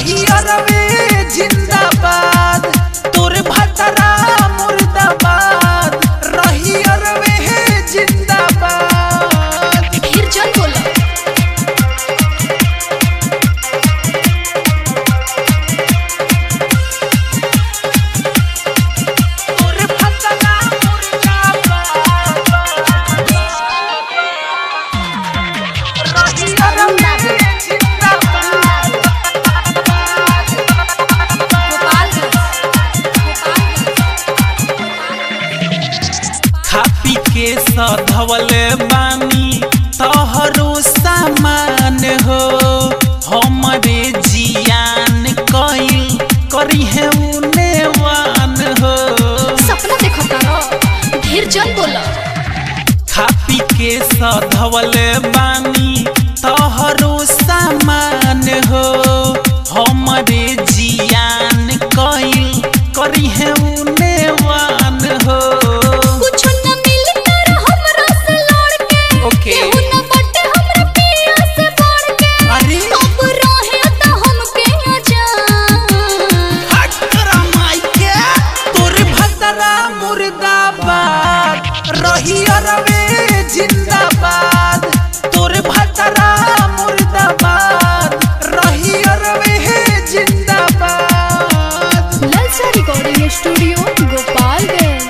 रही अरवे जिंदाबाद तोर भतरा मुर्दाबाद रही अरवे जिंदाबाद ढेर जन बोला तोर भतरा मुर्दाबाद रही अरवे जिंदाबाद खा पी के सधवले बानी तोहरो सामान हो हमरे जियान कइल करी है उनेवान हो सपना देखो तारो ढेर जन बोला खा पी के सधवले बानी तोहरो सामान हो हमरे जियान कइल करी है उनेवान हो कुछ न मिली तारा हमरा से लड़ के ओके। केहू न बटे हमरा पिया से बढ़ के अरे अब रहे त हमके अजान तोर भतरा मुर्दाबाद रही अरवे जिंदाबाद तोर भतरा मुर्दाबाद रही अरवे जिंदाबाद ललचा रिकॉर्डिंग स्टूडियो गोपालगंज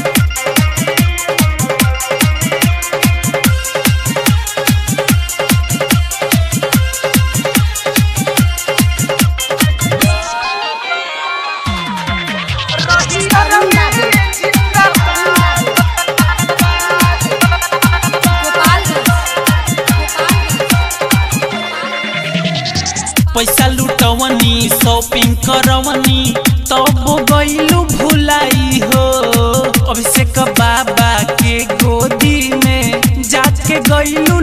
रही अरवे जिंदाबाद पैसा लुटवनी शॉपिंग करवनी तब गईलू भुलाई हो अभिषेक बाबा के गोदी में जाके गईलू